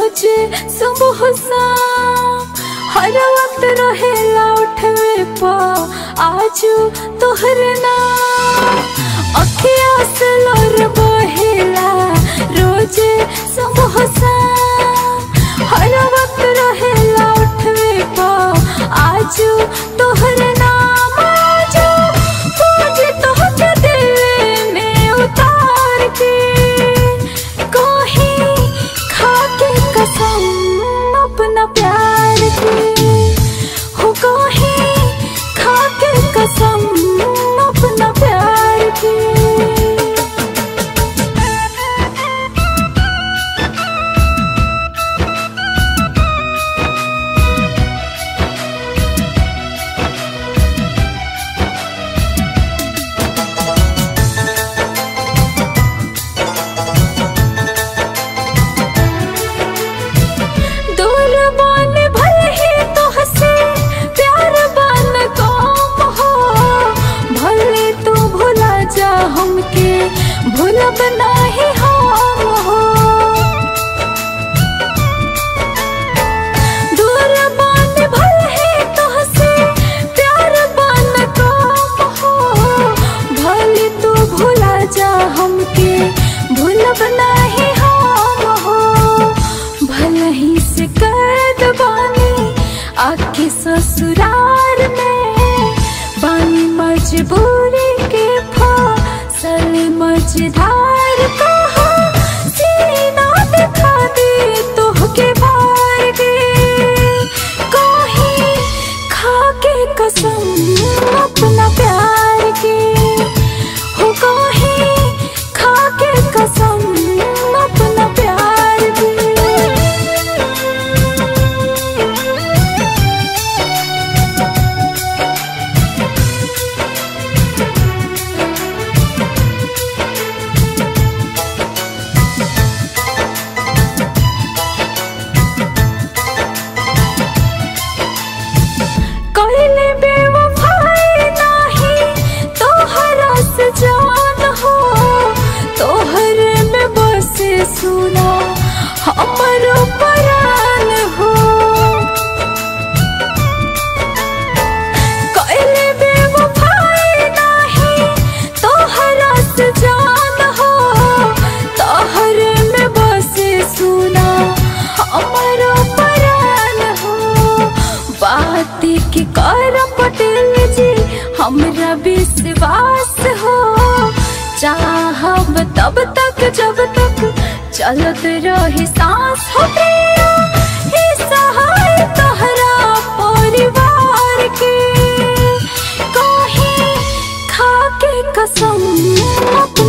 रोजे सुबह शाम हर वक्त रहेला उठवे पा आजू तोहरे नाम अखिया से लोर बहेला रोजे सुबह शाम हर वक्त रहेला उठवे पा आजू तोहरे नाम आजू पूजे तोहके दिल में उतार के कोही खाके कसम अपना प्यार की हो कोही खाके कसम अपना प्यार की दूर बन भले ही तो हंसे प्यार बन कम हो भले तू भुला जा हमके भूलब नाही हम हो दूर बन भले ही तो हंसे प्यार बन कम हो भले तू भुला जा हमके भूलब नाही हम हो भले ही से कैद बानी आके ससुराल में बानी मजबूरी के फसल मझधार कहा सीना दिखा दे तोहके भार गे कहीं खाके कसम अपना प्यार की हो कहीं खाके कसम अपना प्यार की कहले बेवफाई नाही तोहरा से जान हो तोहरे में बसे सुना हमरो परान हो कहले बेवफाई नाही तोहरा से जान हो तोहरे में बसे सुना हमरो परान हो बात के कर पटेल जी हमरा विश्वास हो चाहब तब तक जब तक चलत रही सांस हो प्रिया हे सहाय तोहरा परिवार के कहीं खाके कसम अपना